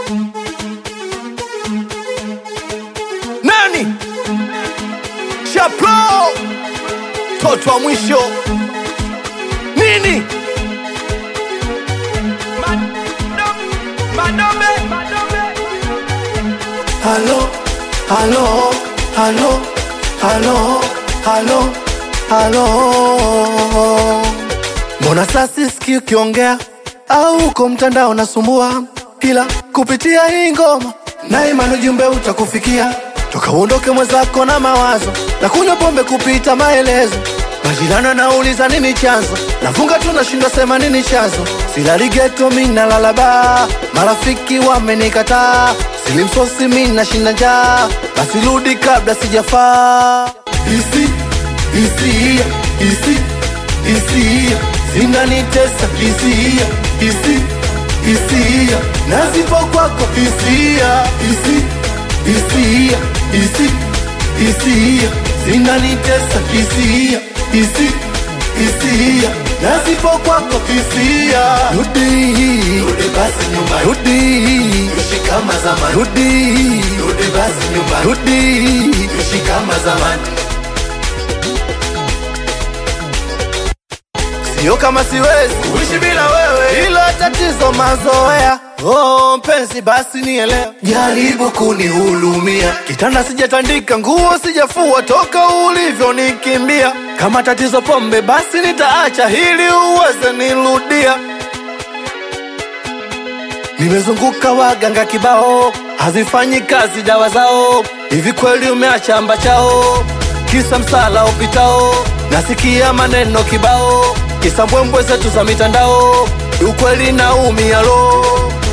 nani Chaplo toto wa mwisho nini halo halo halo halo halo halo mbona sasa sisikii ukiongea au uko mtandao nasumbua ila kupitia hii ngoma na imani ujumbe utakufikia toka uondoke mwenzako na mawazo na kunywa pombe kupita maelezo majirani nauliza nini chanzo nafunga tu nashindwa sema nini chanzo silali geto mi nalala baa marafiki wamenikataa silimsosi mi nashinda njaa basi rudi kabla sijafaa isi hisia isi hisia zinanitesa hisia isi hisia nazipo kwako hisia isi hisia isi hisia zinanitesa hisia isi hisia nazipo kwako hisia rudi Rudi basi nyumbani, rudi ishi kama zamani. rudi Rudi basi nyumbani, rudi ishi kama zamani. sio kama siwezi kuishi bila wewe, hilo tatizo mazoea. Oh mpenzi, basi nielewe, Jaribu kunihulumia, kitanda sijatandika, nguo sijafua, toka ulivyonikimbia. Kama tatizo pombe, basi nitaacha ili uweze nirudia. Nimezunguka waganga kibao, hazifanyi kazi dawa zao. Hivi kweli umeacha amba chao, kisa msala upitao. Nasikia maneno kibao, kisa mbwembwe zetu za mitandao. Ukweli naumia lo,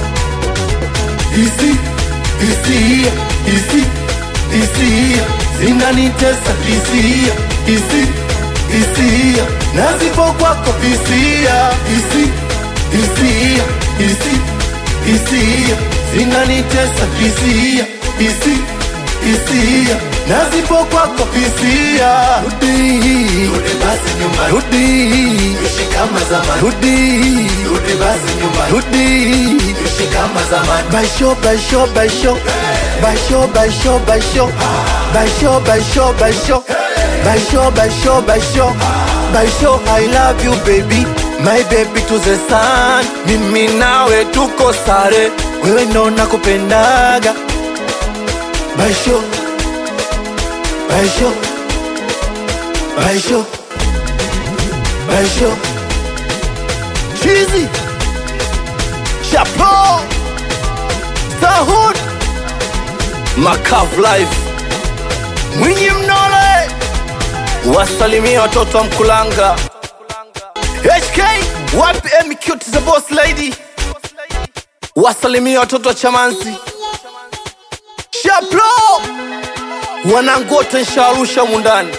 isi hisia, isi hisia zinanitesa hisia, isi hisia nazipo kwako hisia, isi hisia, isi hisia zinanitesa hisia, isi hisia nazipo kwako hisia. rudi, Rudi basi nyumbani, rudi, ishi kama zamani. rudi, Rudi basi nyumbani, rudi. ishi kama zamani. Baisho, baisho, baisho Baisho, baisho, baisho Baisho, baisho, baisho Baisho, baisho, baisho Baisho, I love you baby My baby to the sun Mimi nawe tuko sare Wewe ndo nakupendaga Baisho Baisho Baisho Baisho Cheesy Chapeau Sahud Makav Life Mwinyi Mnole Wasalimia watoto wa Mkulanga HK Wapi Emi Cute the boss lady Wasalimia watoto wa Chamanzi Shaplo Wanangu wote nsharusha mundani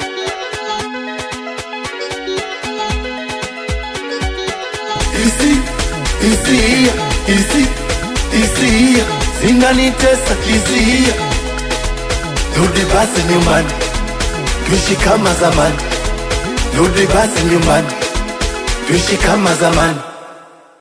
isi hisia isi hisia zinanitesa hisia rudi basi nyumbani tuishi kama zamani rudi basi nyumbani tuishi kama zamani